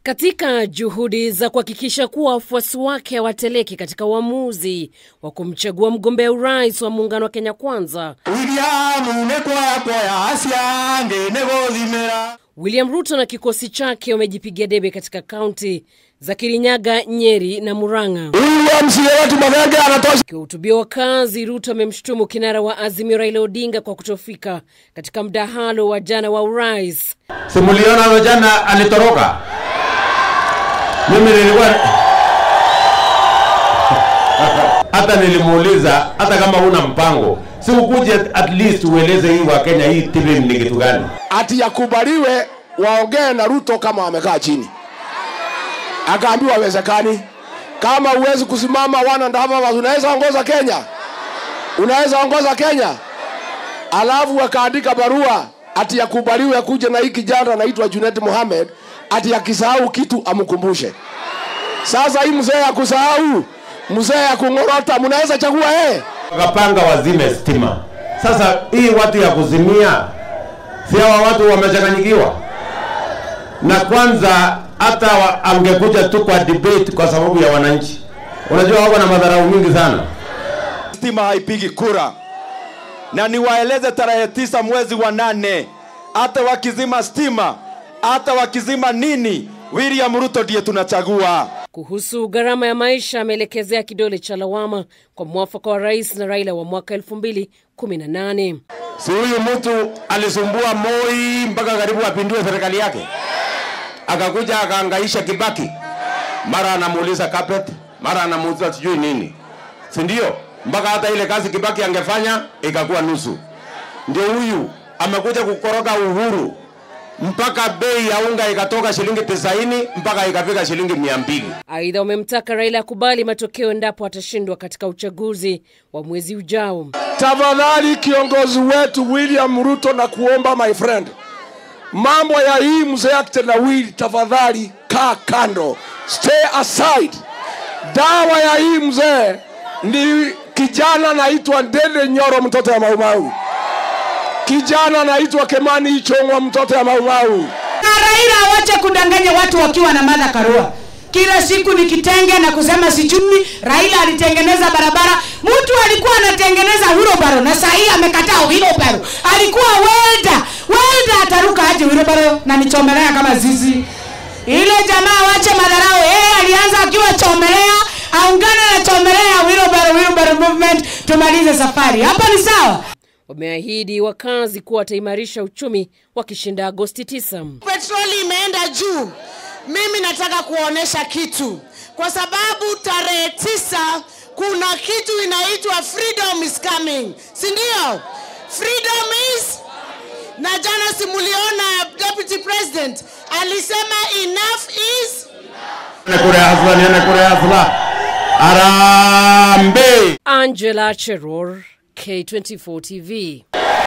Katika juhudi za kuhakikisha kuwa wafuasi wake hawateleki katika uamuzi wa kumchagua mgombea urais wa muungano wa Kenya Kwanza, William nekwayakwaya asiange negothimera William Ruto na kikosi chake wamejipigia debe katika kaunti za Kirinyaga, Nyeri na Murang'a. William sie watu Mathenge anatosha. Akiwahutubia wakazi, Ruto amemshutumu kinara wa Azimio Raila Odinga kwa kutofika katika mdahalo wa jana wa urais. Simuliona jana alitoroka. Mimi nilikuwa hata nilimuuliza, hata kama huna mpango, si ukuje at least ueleze hii wa Kenya hii TV ni kitu gani? Ati yakubaliwe waongee na Ruto kama wamekaa chini. Akaambiwa haiwezekani. Kama huwezi kusimama one and a half hours, unaweza ongoza Kenya? Unaweza ongoza Kenya? Alafu wakaandika barua ati yakubaliwe kuja na hii kijana anaitwa Junet Mohamed, ati akisahau kitu amkumbushe. Sasa hii mzee ya kusahau, mzee ya kung'orota, mnaweza chagua yeye? Wakapanga wazime stima. Sasa hii watu ya kuzimia, si hawa watu wamechanganyikiwa? Na kwanza hata wa, angekuja tu kwa debate kwa sababu ya wananchi. Unajua wako na madharau mingi sana. stima haipigi kura, na niwaeleze tarehe tisa mwezi wa nane, hata wakizima stima, hata wakizima nini, William Ruto ndiye tunachagua. Kuhusu gharama ya maisha, ameelekezea kidole cha lawama kwa mwafaka wa rais na Raila wa mwaka 2018. Si huyu mtu alisumbua Moi mpaka karibu apindue serikali yake, akakuja akaangaisha Kibaki, mara anamuuliza carpet, mara anamuuliza sijui nini, si ndio? Mpaka hata ile kazi Kibaki angefanya ikakuwa nusu. Ndio huyu amekuja kukoroga uhuru mpaka bei ya unga ikatoka shilingi tisaini mpaka ikafika shilingi mia mbili. Aidha, wamemtaka Raila akubali matokeo endapo atashindwa katika uchaguzi wa mwezi ujao. Tafadhali kiongozi wetu William Ruto, na kuomba my friend, mambo ya hii mzee akitendawili, tafadhali kaa kando, stay aside. Dawa ya hii mzee ni kijana anaitwa Ndende Nyoro, mtoto ya Maumau, kijana anaitwa Kemani Ichong'wa, mtoto ya Maumau. na Raila awache kudanganya watu wakiwa na Martha Karua. Kila siku ni kitenge na kusema sijui Raila alitengeneza barabara. Mtu alikuwa anatengeneza wheelbarrow na saa hii amekataa wheelbarrow. Alikuwa welder. Welder ataruka aje wheelbarrow na nichomelea kama zizi. Ile jamaa wache madharau. Yeye alianza akiwa chomelea, aungane na chomelea wheelbarrow wheelbarrow movement tumalize safari. Hapo ni sawa? Wameahidi wakazi kuwa wataimarisha uchumi wakishinda Agosti 9. petroli imeenda juu. Mimi nataka kuonesha kitu, kwa sababu tarehe tisa kuna kitu inaitwa freedom is coming, si ndio? Freedom is na jana simuliona deputy president alisema enough is Niende kule hasla, niende kule hasla. Arambe! Angela Cheror, K24 TV.